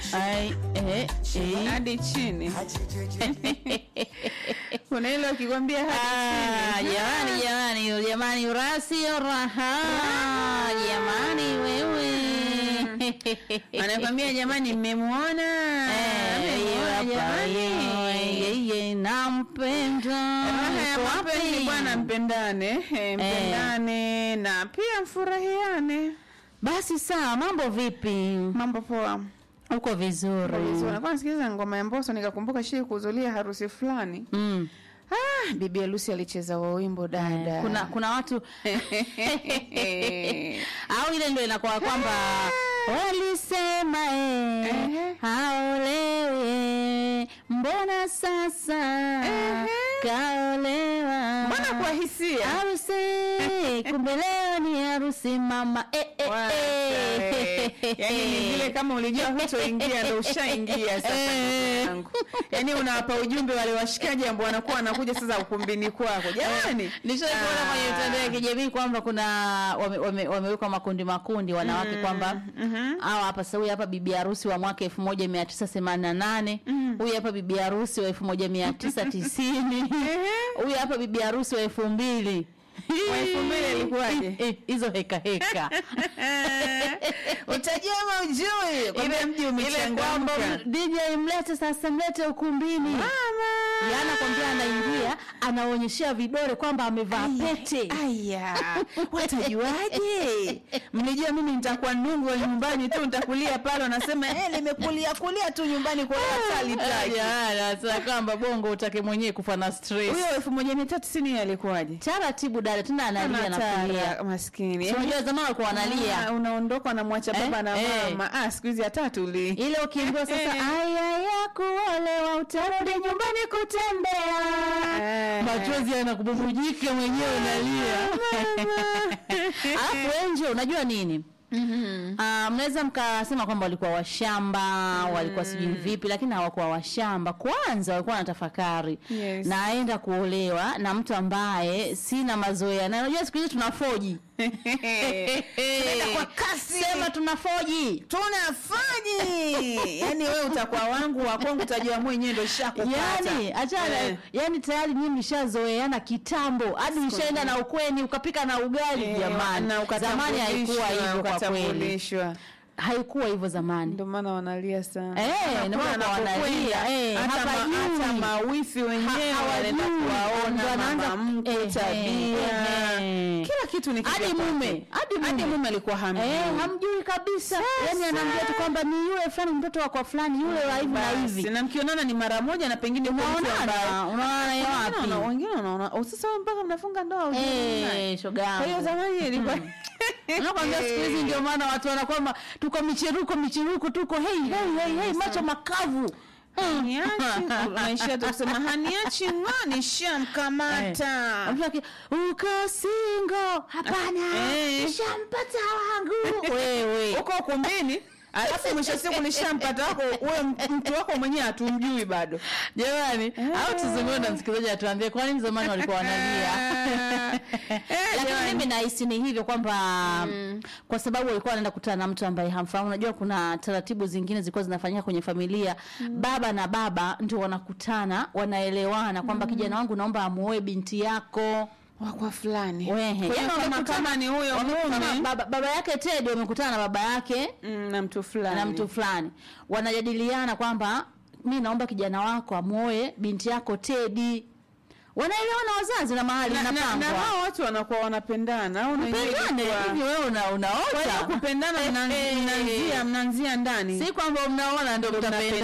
Ai, eh, eh. hadi chini. Kuna ile ukikwambia hadi Ah, chini. jamani jamani jamani urasio raha jamani wewe Anakwambia jamani, mmemwona Eh, Mmemwona hapa, jamani. yeye, yeye, nampenda Raha ya Yuko mapenzi wapi? bwana, mpendane eh, mpendane na pia mfurahiane. basi sawa mambo vipi Mambo poa. uko vizuri Nilikuwa nasikiliza ngoma ya Mbosso nikakumbuka shii kuhudhuria harusi fulani. mm. Ah, bibi harusi alicheza wa wimbo dada. kuna kuna watu au ile ndio inakuwa kwamba walisema eh, Ehe. haolewe mbona sasa Ehe. kaolewa Mbona kwa hisia? harusi kumbe leo ni harusi mama eh, eh, Wasa, eh. eh. Yaani ni vile kama ulijua hutoingia ndo ushaingia sasa Eh. ndugu yangu. Yaani unawapa ujumbe wale washikaji ambao wanakuwa wanakuja sasa ukumbini kwako. Jamani. nishaikuona Ah. kwenye mitandao ya kijamii kwamba kuna wame- wame- wamewekwa makundi makundi wanawake kwamba hawa hapa sasa huyu hapa bibi harusi wa mwaka elfu moja mia tisa themanini na nane huyu hapa bibi harusi wa elfu moja mia tisa tisini huyu hapa bibi harusi wa elfu mbili Wa elfu mbili ilikuwaje? Eh, hizo heka heka Utajua ama ujui? Kwamba mji umechangamka. DJ mlete sasa mlete ukumbini Mama. yana kwambia anaingia anaonyeshea vidole kwamba amevaa pete Aya, watajuaje? Mlijua mimi nitakuwa nungu wa nyumbani tu, nitakulia pale, wanasema eh, nimekulia kulia tu nyumbani kwa asali taki. sasa kwamba bongo utake mwenyewe kufa na stress Huyo elfu moja mia tatu tisini alikuwaje? taratibu dada tena analia na Anatara, kulia maskini. Si unajua zamani walikuwa Ah, wanalia unaondoka unamwacha Eh, baba na eh. mama. Ah, siku hizi hata tuli. ile ukiambiwa sasa aya ya kuolewa utarudi nyumbani kutembea Eh. machozi yanakububujika mwenyewe unalia alafu enje unajua nini Ah, mnaweza mkasema kwamba walikuwa washamba walikuwa sijui vipi lakini hawakuwa washamba kwanza walikuwa wanatafakari Yes. naenda kuolewa na mtu ambaye sina mazoea na unajua siku hizi tunafoji Tunaenda kwa kasi. sema tunafoji tunafaji yani wewe utakuwa wangu wa kwangu utajua mwenyewe ndo shakupata yani achana Eh. yani tayari nyinyi mshazoeana kitambo hadi mshaenda na ukweni ukapika na ugali Eh, jamani na zamani haikuwa ukatambulishwa, hivyo kwa kweli ukatambulishwa. haikuwa hivyo zamani ndio maana wanalia sana Eh, Hapa ndio maana anapokwenda, wanalia, eh, hata ma- hapajui. hata mawifi wenyewe Ha- wanaenda hawajui. kuwaona Ndio anaanza- mama mkwe eh, tabia eh, eh. kila kitu ni hadi kipya kwake. mume hadi mume hadi mume alikuwa hamjui Eh, hamjui kabisa yani anaambia tu kwamba ni yule fulani mtoto wa kwa fulani yule wa hivi na Basi, hivi na mkionana ni mara moja na pengine kwa mtu ambaye- unaonana unaona yeye Wengine wana- wapi wengine wanaona "Oh, sasa wewe mpaka mnafunga ndoa hujui naye." eh shoga kwa hiyo yangu zamani ilikuwa nakwambia siku hizi ndio maana watu wanakwamba tuko micheruko micheruko tuko hey, hey, hey, hey, macho makavu Haniachi, unaishia tu kusema haniachi ng'ani shamkamata Mtu aki, uko singo hapana Eh. nishampata wangu wewe uko ukumbini alafu mwisho wa siku nishampata wako uwe mtu wako mwenyewe hatumjui bado jamani au tuzungumze na msikilizaji atuambie kwa nini zamani walikuwa wanalia Eh, lakini jamani. mimi nahisi ni hivyo kwamba kwa sababu walikuwa wanaenda kukutana na mtu ambaye hamfahamu unajua kuna taratibu zingine zilikuwa zinafanyika kwenye familia baba na baba ndio wanakutana wanaelewana kwamba kijana wangu naomba amuoe binti yako wa kwa fulani Wehe. Kwa hiyo Yaani kama wamekutana- kama ni huyo wamekutana mume baba, baba yake Ted wamekutana na baba yake mm, na mtu fulani na mtu fulani wanajadiliana kwamba mi naomba kijana wako amuoe binti yako Tedi wanaelewana wazazi na mahali na, na, na inapangwa hao watu wanakuwa wanapendana au na yenyewe pendane ilikuwa- hivi wewe una, Kwa hiyo unaota kupendana mna- Eh, eh, mnaanzia mnaanzia ndani si kwamba mnaona ndio Ndio mtapendana